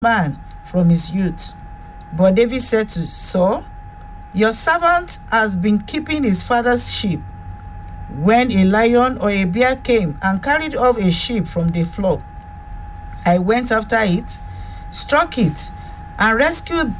man from his youth. But David said to Saul, Your servant has been keeping his father's sheep. When a lion or a bear came and carried off a sheep from the flock, I went after it, struck it, and rescued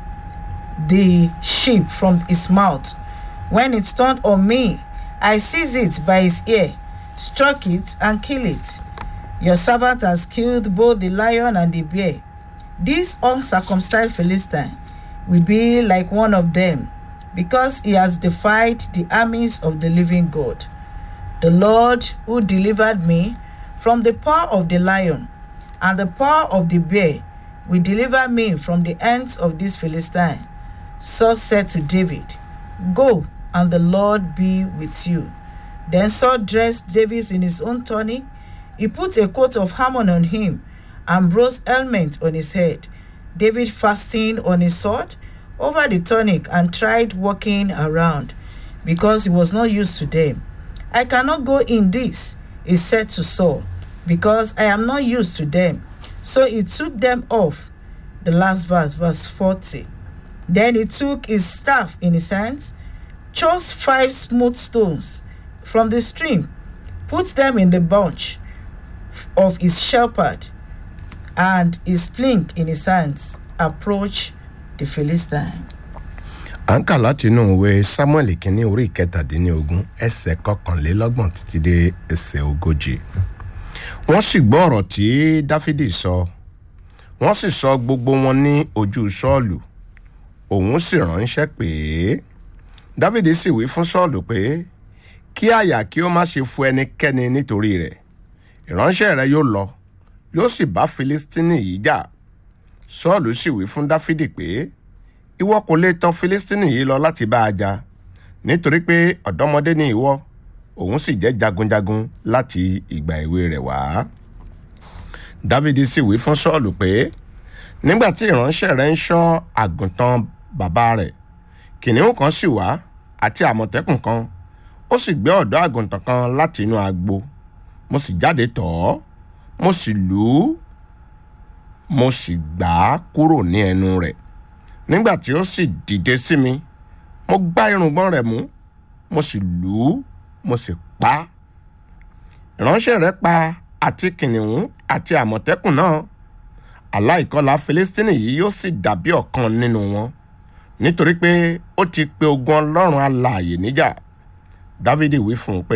the sheep from its mouth. When it turned on me, I seized it by its ear, struck it, and killed it. Your servant has killed both the lion and the bear. This uncircumcised Philistine will be like one of them, because he has defied the armies of the living God. The Lord who delivered me from the paw of the lion and the paw of the bear will deliver me from the hands of this Philistine. Saul said to David, Go, and the Lord be with you. Then Saul dressed David in his own tunic. He put a coat of Hammon on him and bronze helmet on his head. David fastened on his sword over the tunic and tried walking around because he was not used to them. I cannot go in this, he said to Saul, because I am not used to them. So he took them off. The last verse, verse 40. Then he took his staff in his hands, chose five smooth stones from the stream, put them in the bunch of his shepherd, and his sling in his hands, approached the Philistine. à ń kà láti inú ìwé samuel kínní orí ìkẹtàdínlógún ẹsẹ̀ kọkànlélọ́gbọ̀n títí dé ẹsẹ̀ ogójì wọ́n sì gbọ́ ọ̀rọ̀ tí dáfídì sọ wọ́n sì sọ gbogbo wọn ní ojú sọ́ọ̀lù òun sì ránṣẹ́ pé dáfídì sì wí fún sọ́ọ̀lù pé kí àyà kí ó má ṣe fu ẹnikẹ́ni nítorí rẹ̀ ìránṣẹ́ rẹ yóò lọ yóò sì bá filistini yìí jà sọ́ọ̀lù sì wí fún dáfídì pé ìwọ kò lè tọ filistini yìí lọ láti bá a jà nítorí pé ọ̀dọ́mọdé ni ìwọ òun sì jẹ́ jagunjagun láti ìgbà èwe rẹ̀ wá. dávidi sì wí fún sọ́ọ̀lù pé nígbà tí ìránṣẹ́ rẹ̀ ń ṣọ́ àgùntàn bàbá rẹ̀ kìnìún kan sì wá àti àmọ̀tẹ́kùn kan ó sì gbé ọ̀dọ́ àgùntàn kan láti inú agbo mo sì jáde tọ̀ ọ́ mo sì lù ú mo sì gbà á kúrò ní ẹnu rẹ̀ nígbà tí ó sì dìde sí mi mo gbá irùngbọ́n rẹ̀ mú mo sì lù ú mo sì pa á ìránṣẹ́ rẹ̀ pa àti kìnìún àti àmọ̀tẹ́kùn náà aláìkọlà filistini yìí yóò sì dàbí ọ̀kan nínú wọn nítorí pé ó ti pe ogun ọlọ́run alààyè níjà dávidi wí fún un pé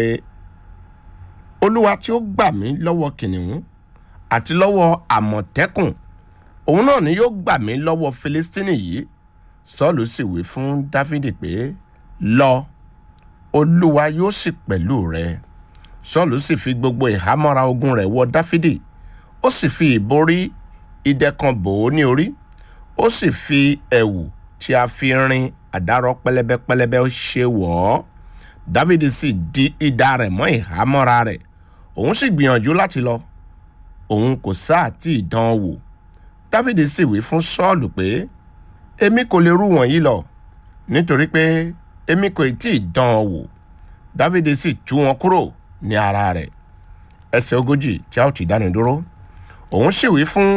olúwa tí ó gbà mí lọ́wọ́ kìnìún àti lọ́wọ́ àmọ̀tẹ́kùn òun náà ni yóò gbà mí lọ́wọ́ filistini yìí sọ́ọ̀lù sì wí fún dávidi pé lọ olúwa yóò sì pẹ̀lú rẹ sọ́ọ̀lù sì fi gbogbo ìhámọ́ra ogun rẹ̀ wọ dáfídì ó sì fi ìborí idẹ kan bò ó ní orí ó sì fi ẹ̀wù tí a fi rin àdárọ pẹlẹbẹpẹlẹbẹ ṣe wọ̀ ọ́ dávidi sì di idà rẹ̀ mọ́ ìhámọ́ra rẹ̀ òun sì gbìyànjú láti lọ òun kò sáà tí ì dán wò dávidi sì wí fún sọ́ọ̀lù pé èmi kò lè rú wọ̀nyí lọ nítorí pé èmi kò tí ì dán ọ wò dávidi sì tú wọn kúrò ní ara rẹ̀ ẹsẹ̀ ogójì tí a ó ti dáni dúró òun sì wí fún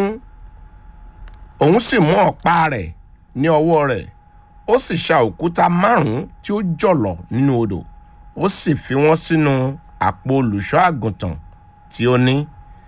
òun sì mú ọ̀pá rẹ̀ ní ọwọ́ rẹ̀ ó sì ṣa òkúta márùn-ún tí ó jọ̀lọ̀ nínú odò ó sì fi wọ́n sínú àpò olùṣọ́ àgùntàn tí ó ní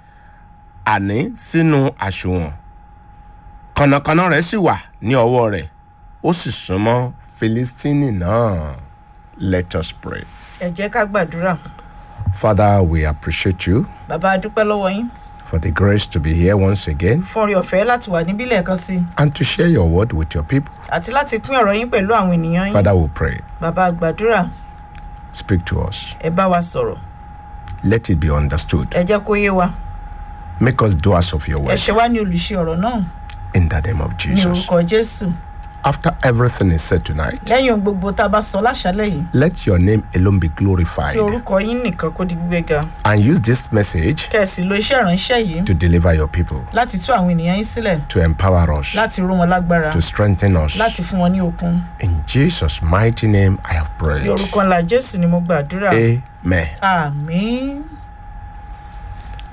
àní sínú àsùnwọ̀n kànnàkànnà rẹ̀ sì wà ní ọwọ́ rẹ̀ ó sì súnmọ́ filistini náà let us pray. ẹ jẹ́ ká gbàdúrà father we appreciate you bàbá a dúpẹ́ lọ́wọ́ yín for the grace to be here once again fún orí ọ̀fẹ́ láti wà níbí lẹ́ẹ̀kan sí i and to share your word with your people. àti láti pín ọ̀rọ̀ yín pẹ̀lú àwọn ènìyàn yín Father, we pray. bàbá a gbàdúrà Speak to us. ẹ bá wa sọ̀rọ̀ Let it be understood. ẹ jẹ́ kó yé wa Make us doers of your ẹ word. ṣe wá ní olùṣe ọ̀rọ̀ náà In the name of ní Jesus. orúkọ jésù After everything is said tonight, lẹ́yìn ohun gbogbo tá a bá sọ láṣálẹ̀ yìí let your name alone be kí glorified orúkọ yín nìkan kó di gbígbéga and use this message kẹ̀sì lo iṣẹ́ ìránṣẹ́ yìí to deliver your people, láti tú àwọn ènìyàn yín sílẹ̀ to empower us, láti ró wọn lágbára to strengthen us. láti fún wọn ní okun In Jesus' mighty name, I have ní prayed. orúkọ ńlá jésù ni mo gbàdúrà Amen. àmín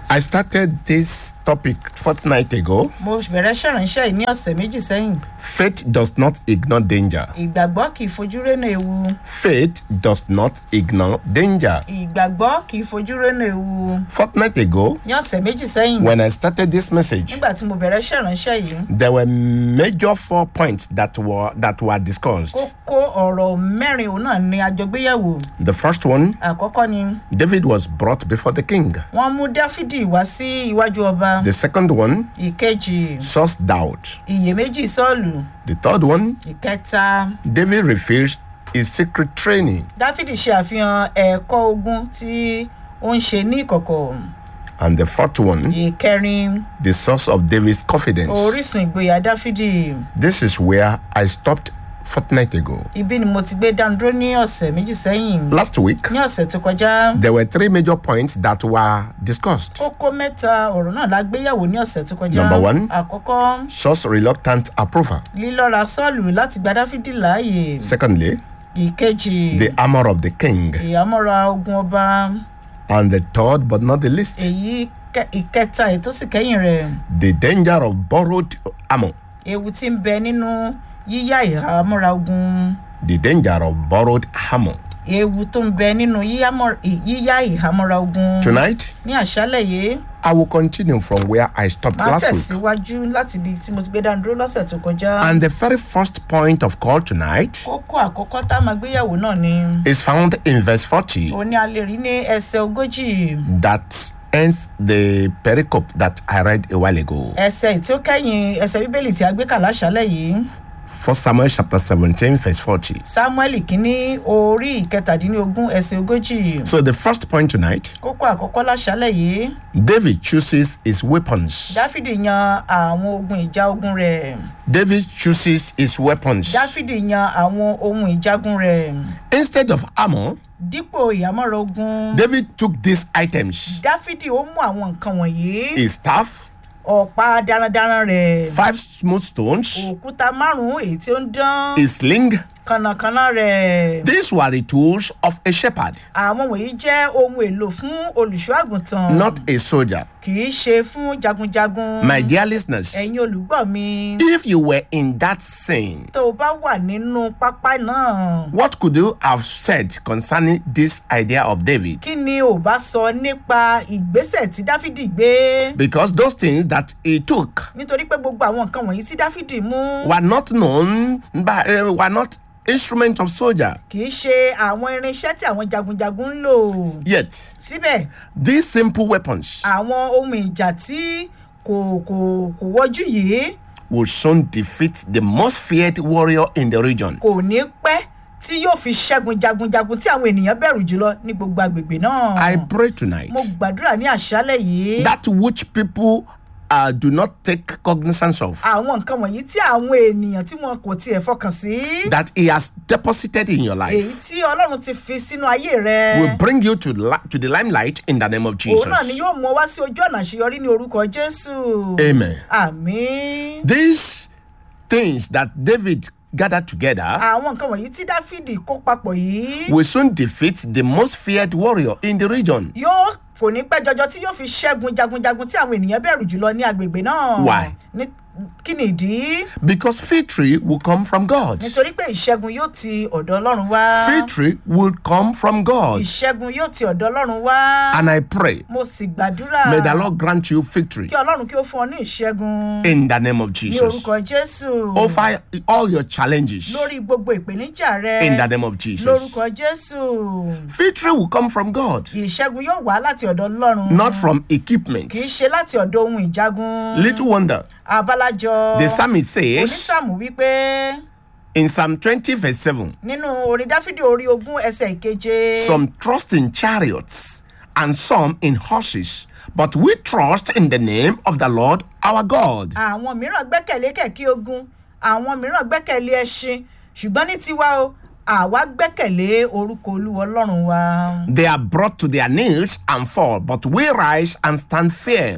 I started this topic fortnight ago. mo bẹ̀rẹ̀ ṣèrànṣẹ́ yìí ní ọ̀sẹ̀ méjì sẹ́yìn Faith does not ignore danger. ìgbàgbọ́ kì í fojú rénà ewu Faith does not ignore danger. ìgbàgbọ́ kì í fojú rénà ewu Fortnight ago, ní ọ̀sẹ̀ méjì sẹ́yìn when I started this message, nígbà tí mo bẹ̀rẹ̀ ṣèrànṣẹ́ yìí there were major four points that were that were discussed. kókó ọ̀rọ̀ mẹ́rin òun náà ni àjọgbéyẹ̀wò The first one, àkọ́kọ́ ni David was brought before the king. wọ́n mú dáfídì wá sí iwájú ọba The second one, ìkejì source doubt. iyèméjì sọ́ọ̀lù The third one, ìkẹta David refused his secret training. dáfídì ṣe àfihàn ẹ̀kọ́ ogun tí ó ń ṣe ní ìkọ̀kọ̀ And the fourth one, ìkẹrin the source of David's confidence. orísun ìgboyà dáfídì This is where I stopped fortnight ago. ibi ni mo ti gbé dánudúró ní ọ̀sẹ̀ méjì sẹ́yìn Last week, ní ọ̀sẹ̀ tó kọjá there were three major points that were discussed. kókó mẹ́ta ọ̀rọ̀ náà la gbéyàwó ní ọ̀sẹ̀ tó kọjá Number one. àkọ́kọ́ Saul's reluctant approval. lílọ́ra sọ́ọ̀lù láti gba dáfídì láàyè Secondly, ìkejì the armor of the king. ìhámọ́ra ogun ọba And the third, but not the least, èyí kẹ- ìkẹta ètò sì kẹ́yìn rẹ̀ the danger of borrowed armor. ewu tí ń bẹ nínú yíyá ìhámọ́ra ogun The danger of borrowed armor. ewu tó ń bẹ nínú yíyámọ́- yíyá ìhámọ́ra ogun Tonight, ní àṣálẹ̀ yìí I will continue from where I stopped máa last week. tẹ̀síwájú láti ibi tí mo ti gbé dánudúró lọ́sẹ̀ tó kọjá. And the very first point of call tonight kókó àkọ́kọ́ tá a máa gbéyàwó náà ni is found in verse 40 òní a lè rí ní ẹsẹ̀ ogójì that ends the pericope that I read a while ago. ẹsẹ̀ tí ó kẹ́yìn ẹsẹ̀ bíbélì tí a gbé kà láṣálẹ̀ yìí First Samuel chapter 17, verse 40. samuel kínní orí ìkẹtàdínlógún ẹsẹ̀ ogójì So the first point tonight, kókó àkọ́kọ́ láṣálẹ̀ yìí David chooses his weapons. dáfídì yan àwọn ogun ìjà ogun rẹ̀ David chooses his weapons. dáfídì yan àwọn ohun ìjagun rẹ̀ Instead of armor, dípò ìhámọ́ra ogun David took these items dáfídì ó mú àwọn nǹkan wọ̀nyí his staff, ọ̀pá darandaran rẹ̀ five smooth stones, òkúta márùn-ún èyí tí ó ń dán his sling. kànnàkànnà rẹ̀. These were the tools of a shepherd, àwọn wọ̀nyí jẹ́ ohun èlò fún olùṣọ́ àgùntàn not a soldier. kì í ṣe fún jagunjagun My dear listeners, ẹ̀yin olùgbọ́ mi if you were in that scene, tó o bá wà nínú pápá náà what could you have said concerning this idea of David? kí ni ò bá sọ nípa ìgbésẹ̀ tí dáfídì gbé Because those things that he took nítorí pé gbogbo àwọn nǹkan wọ̀nyí tí dáfídì mú were not known by, uh, were not instruments of soldier. kì í ṣe àwọn irinṣẹ́ tí àwọn jagunjagun ń lò Yet, síbẹ̀ these simple weapons àwọn ohun ìjà tí kò kò kò wọ́jú yìí will soon defeat the most feared warrior in the region. kò ní pẹ́ tí yóò fi ṣẹ́gun jagunjagun tí àwọn ènìyàn bẹ̀rù jùlọ ní gbogbo agbègbè náà. I pray tonight mo gbàdúrà ní àṣálẹ̀ yìí. that which people uh, do not take cognizance of, àwọn nǹkan wọ̀nyí tí àwọn ènìyàn tí wọn kò tiẹ̀ fọkàn sí. that he has deposited in your èyí life, tí ọlọ́run ti fi sínú ayé rẹ. will bring you to, li- to the limelight in the name of òun náà ni Jesus. yóò mú ọ wá sí ojú ọ̀nà àṣeyọrí ní orúkọ jésù. Amen. àmín. These things that David gathered together àwọn nǹkan wọ̀nyí tí dáfídì kó papọ̀ yìí. will soon defeat the most feared warrior in the region. yóò kò ní pẹ́ jọjọ tí yóò fi ṣẹ́gun jagunjagun tí àwọn ènìyàn bẹ̀rù jùlọ ní agbègbè náà. Why? Ní- kí ni ìdí? Because victory will come from God. nítorí pé ìṣẹ́gun yóò ti ọ̀dọ̀ ọlọ́run wá. Victory will come from God. ìṣẹ́gun yóò ti ọ̀dọ̀ ọlọ́run wá. And I pray, mo sì gbàdúrà. may the Lord grant you victory kí ọlọ́run kí ó fún ọ ní ìṣẹ́gun. in the name of ní Jesus. orúkọ jésù. Over all your challenges lórí gbogbo ìpèníjà rẹ. in the name of Jesus. lórúkọ jésù. Victory will come from God, ìṣẹ́gun yóò wá láti ọ̀dọ̀ ọlọ́run. not from equipment. kì í ṣe láti ọ̀dọ̀ ohun ìjagun. Little wonder, abalajọ. the psalmist says onísàmù wípé in Psalm 20, verse 7 nínú orin dáfídì orí ogún ẹsẹ̀ ìkeje. some trust in chariots and some in horses, but we trust in the name of the Lord our God. àwọn mìíràn gbẹ́kẹ̀lé kẹ̀kẹ́ ogun àwọn mìíràn gbẹ́kẹ̀lé ẹṣin ṣùgbọ́n ní tiwa o àwa gbẹ́kẹ̀lé orúkọ olúwa ọlọ́run wa. They are brought to their knees and fall, but we rise and stand firm.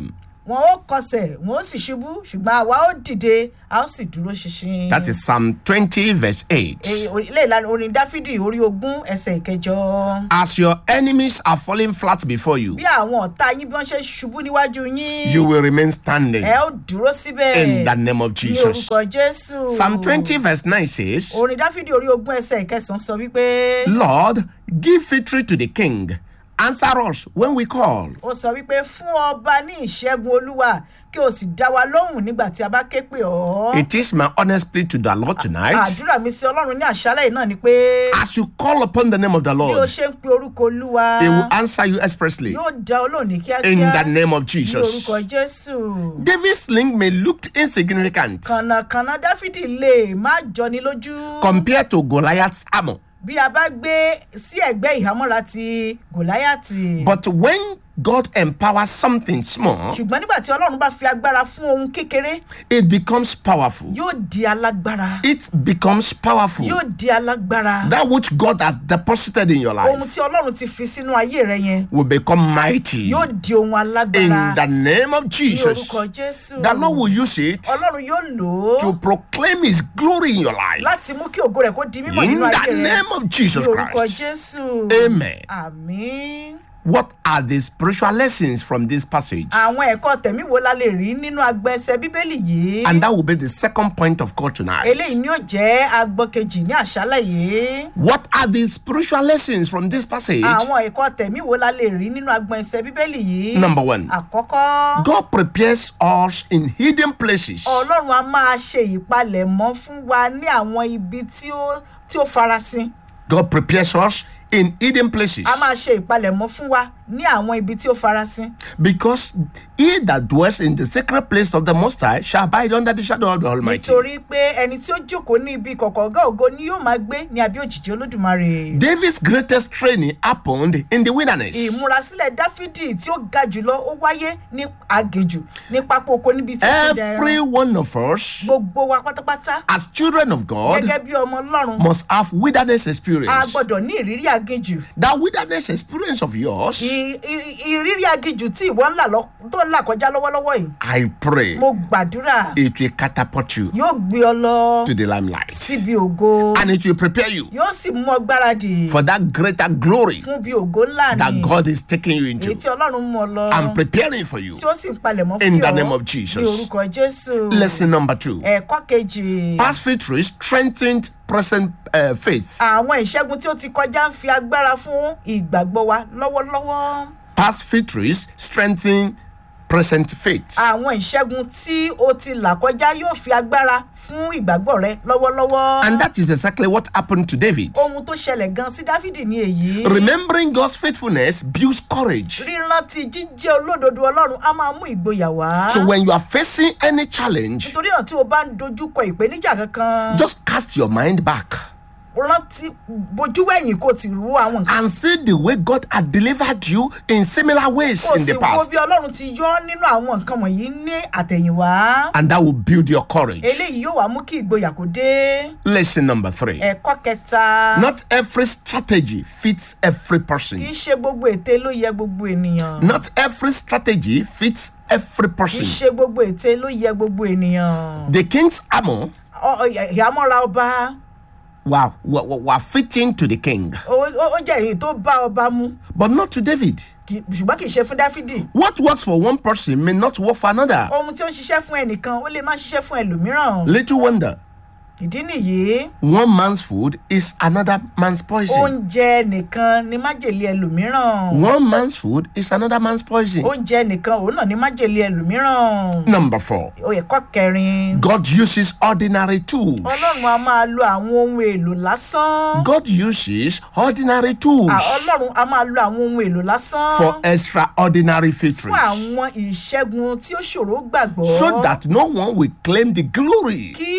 wọn ó kọsẹ̀ wọn ó sì ṣubú ṣùgbọ́n àwa ó dìde a ó sì dúró ṣinṣin. That is Psalm 20, verse 8. Èyí, orí- ilé ìlànà orin dáfídì orí ogún ẹsẹ̀ ìkẹjọ. As your enemies are falling flat before you, bí àwọn ọ̀tá yín bí wọ́n ṣe ṣubú níwájú yín you will remain standing ẹ ó dúró síbẹ̀ in the name of ní Jesus. orúkọ jésù. Psalm 20, verse 9 says, orin dáfídì orí ogún ẹsẹ̀ ìkẹsàn-án sọ wípé Lord, give victory to the king. Answer us when we call. ó sọ wípé fún ọba ní ìṣẹ́gun olúwa kí o sì dá wa lóhùn nígbà tí a bá ké pè ọ́. It is my honest plea to the Lord tonight. àdúrà mi sí ọlọ́run ní àṣálẹ̀ yìí náà ni pé As you call upon the name of the bí o Lord, ṣe ń pe orúkọ olúwa He will answer you expressly yóò dá olóhùn ní in kíákíá the name of ní Jesus. orúkọ jésù. David's sling may look insignificant kànnàkànnà dáfídì lè má jọni lójú. compared to Goliath's armor. bí a bá gbé sí ẹ̀gbẹ́ ìhámọ́ra ti gòláyàtì. But when God empowers something small, ṣùgbọ́n nígbà tí ọlọ́run bá fi agbára fún ohun kékeré it becomes powerful. yóò di alágbára It becomes powerful. yóò di alágbára That which God has deposited in your ohun life tí ọlọ́run ti fi sínú ayé rẹ yẹn will become mighty yóò di ohun in alágbára the name of ní Jesus. orúkọ jésù The Lord will use it ọlọ́run yóò lò to ó proclaim His glory in your life láti mú kí ògo rẹ̀ kó di mímọ̀ in nínú ayé the rẹ name of ní Jesus orúkọ Christ. jésù Amen. àmín. What are the spiritual lessons from this passage? àwọn ẹ̀kọ́ tẹ̀mí wo la lè rí nínú agbẹ́sẹ̀ bíbélì yìí. And that will be the second point of call tonight. eléyìí ni ó jẹ́ agbọ́n kejì ní àṣálẹ̀ yìí. What are the spiritual lessons from this passage? àwọn ẹ̀kọ́ tẹ̀mí wo la lè rí nínú agbọ́n ẹsẹ̀ bíbélì yìí. Number one, àkọ́kọ́ God prepares us in hidden places ọlọ́run a máa ṣe ìpalẹ̀mọ́ fún wa ní àwọn ibi tí ó tí ó farasin. God prepares us in hidden places a máa ṣe ìpalẹ̀mọ́ fún wa ní àwọn ibi tí ó farasin. because he that dwells in the secret place of the Most High shall abide under the shadow of the Almighty. nítorí pé ẹni tí ó jókòó ní ibi kọ̀kọ̀ ọ̀gá ògo ni yóò máa gbé ní abẹ́ òjìji olódùmarè. David's greatest training happened in the wilderness. ìmúrasílẹ̀ dáfídì tí ó ga jùlọ ó wáyé ní agèjù ní pápá oko níbi tí ó ti Every dẹran. one of us, gbogbo wa pátápátá as children of God, gẹ́gẹ́ bí ọmọ ọlọ́run must have wilderness a experience. gbọ́dọ̀ ní ìrírí agèjù. That wilderness experience of yours, I- i- ìrírí agijù tí ìwọ ń là lọ tó ń là kọjá lọ́wọ́lọ́wọ́ yìí I pray, mo gbàdúrà it will catapult you yóò gbé ọ lọ to the limelight síbi ògo and it will prepare you yóò sì mú ọ gbáradì for that greater glory fún bí ògo ńlá that ni God is taking you èyí into tí ọlọ́run mú ọ lọ and preparing for you. tí ó sì ń palẹ̀mọ́ In fún the ọ name of Jesus. ní orúkọ jésù Lesson number two ẹ̀kọ́ kejì past victory strengthened present uh, faith. àwọn ìṣẹ́gun tí ó ti kọjá ń fi agbára fún ìgbàgbọ́ wa lọ́wọ́lọ́wọ́ Past victories strengthen present faith. àwọn ìṣẹ́gun tí ó ti là kọjá yóò fi agbára fún ìgbàgbọ́ rẹ lọ́wọ́lọ́wọ́. And that is exactly what happened to David. ohun tó ṣẹlẹ̀ gan sí dáfídì ní èyí. Remembering God's faithfulness builds courage. rírántí jíjẹ́ olódodo ọlọ́run á máa mú ìgboyà wá. So when you are facing any challenge, nítorí náà tí o bá ń dojúkọ ìpèníjà kankan. just cast your mind back rántí bojú wẹ̀yìn kó o ti ru àwọn nǹkan. and see the way God had delivered you in similar ways kó o in sì the wo past. bí ọlọ́run ti yọ ọ́ nínú àwọn nǹkan wọ̀nyí ní àtẹ̀yìnwá. And that will build your courage. eléyìí yóò wá mú kí ìgboyà kó dé. Lesson number three. ẹ̀kọ́ kẹta. Not every strategy fits every kì í person. ṣe gbogbo ète ló yẹ gbogbo ènìyàn. Not every strategy fits every kì í person. ṣe gbogbo ète ló yẹ gbogbo ènìyàn. The king's armor Ọ- ọ- ìhámọ́ra ọba were, were, were fitting to the king, ó ó- ó jẹ́ èyí tó bá ọba mu but not to David. kì- ṣùgbọ́n kì í ṣe fún dáfídì. What works for one person may not work for another. ohun tí ó ń ṣiṣẹ́ fún ẹnìkan ó lè má ṣiṣẹ́ fún ẹlòmíràn. Little wonder. ìdí nìyí One man's food is another man's poison. oúnjẹ nìkan ni májèlé ẹlòmíràn. One man's food is another man's poison. oúnjẹ nìkan òun náà ni májèlé ẹlòmíràn. Number four. ẹ̀kọ́ kẹrin. God uses ordinary tools. ọlọ́run a máa lo àwọn ohun èlò lásán. God uses ordinary tools À, ọlọ́run a máa lo àwọn ohun èlò lásán. for extraordinary victories. fún àwọn ìṣẹ́gun tí ó ṣòro gbàgbọ́. So that no one will claim the glory kí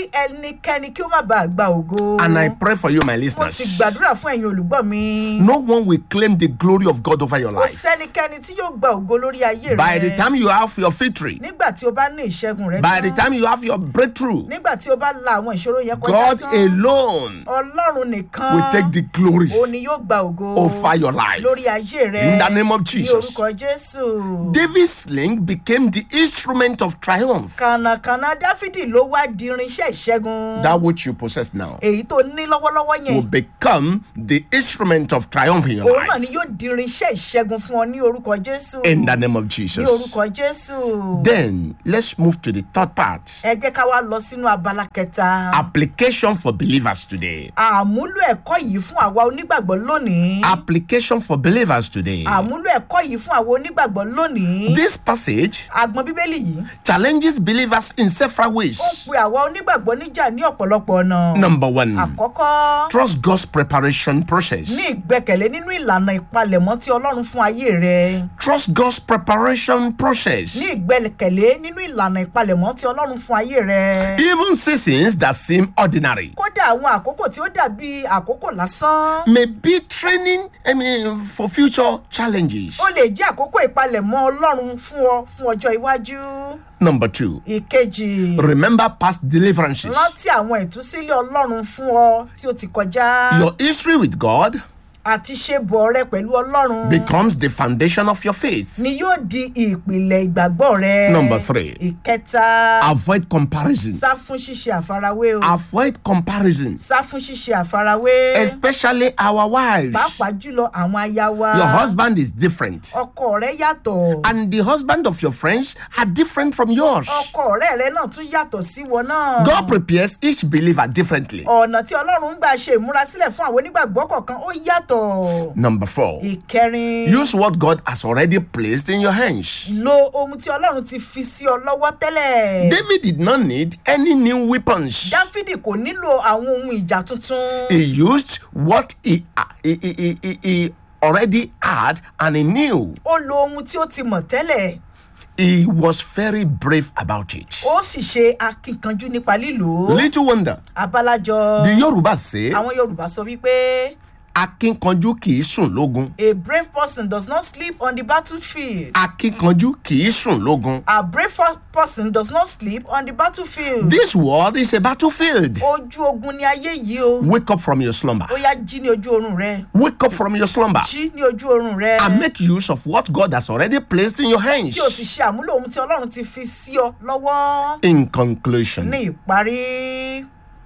ẹnikẹ́ni kí ó má bàa gba ògo. And I pray for you, my mo sì listeners. gbàdúrà fún ẹ̀yin olùgbọ́ mi. No one will claim the glory of God over your kò life. sẹ́nikẹ́ni tí yóò gba ògo lórí ayé rẹ. By the time you have your victory, nígbà tí o bá ní ìṣẹ́gun rẹ by the tán, time you have your breakthrough, nígbà tí o bá la àwọn ìṣòro yẹn kọjá God tán alone ọlọ́run nìkan will take the glory òun ni yóò gba ògo over your life. lórí ayé rẹ In the name of ní Jesus. orúkọ jésù. David's sling became the instrument of triumph. kànàkànà dáfídì ló wá di irinṣẹ́ ìṣẹ́gun That which you possess now èyí tó ní lọ́wọ́lọ́wọ́ will yẹn become the instrument of triumph in your òun náà ni life. yóò di irinṣẹ́ ìṣẹ́gun fún ọ ní orúkọ jésù In the name of ní Jesus. orúkọ jésù. Then let's move to the third part. ẹ jẹ́ ká wá lọ sínú abala kẹta. Application for believers today. àmúlò ẹ̀kọ́ yìí fún àwa onígbàgbọ́ lónìí. Application for believers today. àmúlò ẹ̀kọ́ yìí fún àwa onígbàgbọ́ lónìí. This passage agbọn bíbélì yìí challenges believers in several ó ways. pe àwa onígbàgbọ́ níjà ní ọ̀pọ̀lọpọ̀ ọ̀nà. Number one, àkọ́kọ́ trust God's preparation process. ní ìgbẹ́kẹ̀lé nínú ìlànà ìpalẹ̀mọ́ tí ọlọ́run fún ayé rẹ. Trust God's preparation process. ní ìgbẹ́kẹ̀lé nínú ìlànà ìpalẹ̀mọ́ tí ọlọ́run fún ayé rẹ. Even seasons that seem ordinary kódà àwọn àkókò tí ó dàbí àkókò lásán. may be training I mean, for future challenges. ó lè jẹ́ àkókò ìpalẹ̀mọ́ ọlọ́run fún ọ fún ọjọ́ iwájú. Number two, ìkejì remember past deliverances. rántí àwọn ìtúsílẹ̀ ọlọ́run fún ọ tí ó ti kọjá. Your history with God àti ṣe bọ̀ rẹ pẹ̀lú ọlọ́run. becomes the foundation of your faith. ni yóò di ìpìlẹ̀ ìgbàgbọ́ rẹ. Number three. ìkẹta. Avoid comparison. sá fún ṣíṣe àfarawé o. Avoid comparison, sá fún ṣíṣe àfarawé. especially our wives. pàápàá jùlọ àwọn aya wa. Your husband is different, ọkọ rẹ yàtọ̀. and the husband of your friends are different from yours. ọkọ ọ̀rẹ́ rẹ náà tún yàtọ̀ sí wọn náà. God prepares each believer differently. ọ̀nà tí ọlọ́run ń gbà ṣe ìmúrasílẹ̀ fún àwọn onígbàgbọ́ kọ̀ọ̀kan ó yàtọ̀. Number four, ìkẹrin. use what God has already placed in your hands. lo ohun tí ọlọ́run ti fi sí ọ lọ́wọ́ tẹ́lẹ̀. David did not need any new weapons. dáfídì kò nílò àwọn ohun ìjà tuntun. He used what he, he, he, he, he already had and he knew. ó lo ohun tí ó ti mọ̀ tẹ́lẹ̀. He was very brave about it. ó sì ṣe akíkanjú nípa lílò ó. Little wonder, abalajọ the Yoruba say, àwọn yorùbá sọ wípé akínkanjú kì í sùn lógun. a brave person does not sleep on the battlefield. Akínkanjú kì í sùn lógun. a brave fo- person does not sleep on the battlefield. This world is a battlefield. ojú ogun ni ayé yìí o. Wake up from your slumber. ó yá jí ní ojú oorun rẹ. Wake up from your slumber jí ní ojú oorun rẹ. and make use of what God has already placed in your hands. kí o sì ṣe àmúlò ohun tí ọlọ́run ti fi sí ọ lọ́wọ́. In conclusion, ní ìparí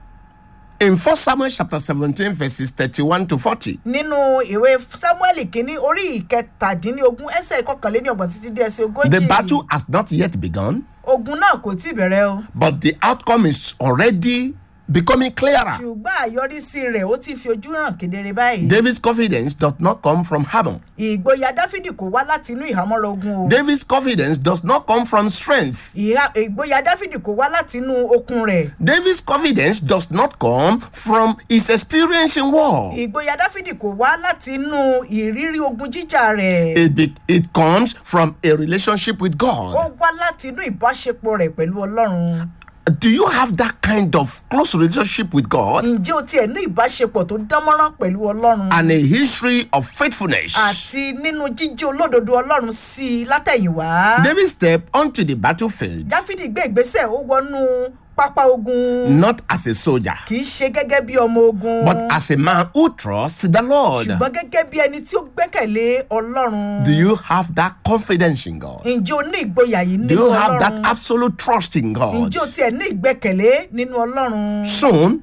in 1 Samuel chapter 17, verses 31 to 40, nínú ìwé samuel kínní orí ìkẹtàdínlógún ẹsẹ̀ ìkọkànléníọgbọ̀n títí dé ẹsẹ̀ ogójì. the battle has not yet begun, ogun náà kò tí ì bẹ̀rẹ̀ o. but the outcome is already becoming clearer. ṣùgbọ́n àyọrísí rẹ̀ ó ti fi ojú hàn kedere báyìí. David's confidence does not come from hammer. ìgboyà dáfídì kò wá láti inú ìhámọ́ra ogun o. David's confidence does not come from strength. Ìhà- ìgboyà dáfídì kò wá láti inú okun rẹ̀. David's confidence does not come from his experience in war. ìgboyà dáfídì kò wá láti inú ìrírí ogun jíjà rẹ̀. It, be, it comes from a relationship with ó God. wá láti inú ìbáṣepọ̀ rẹ̀ pẹ̀lú ọlọ́run. Do you have that kind of close relationship with God ǹjẹ́ o tiẹ̀ ní ìbáṣepọ̀ tó dánmọ́rán pẹ̀lú ọlọ́run. and a history of faithfulness? àti nínú jíjẹ́ olódodo ọlọ́run sí i látẹ̀yìnwá. David stepped onto the battlefield dáfídì gbé ìgbésẹ̀ ó wọnú pápá ogun. not as a soldier, kì í ṣe gẹ́gẹ́ bí ọmọ ogun. but as a man who trusts the Lord. ṣùgbọ́n gẹ́gẹ́ bí ẹni tí ó gbẹ́kẹ̀lé ọlọ́run. Do you have that confidence in God? ǹjẹ́ o ní ìgboyà yìí Do nínú you have that ọlọ́run? absolute trust in God? ǹjẹ́ o tiẹ̀ ní ìgbẹ́kẹ̀lé nínú ọlọ́run? Soon,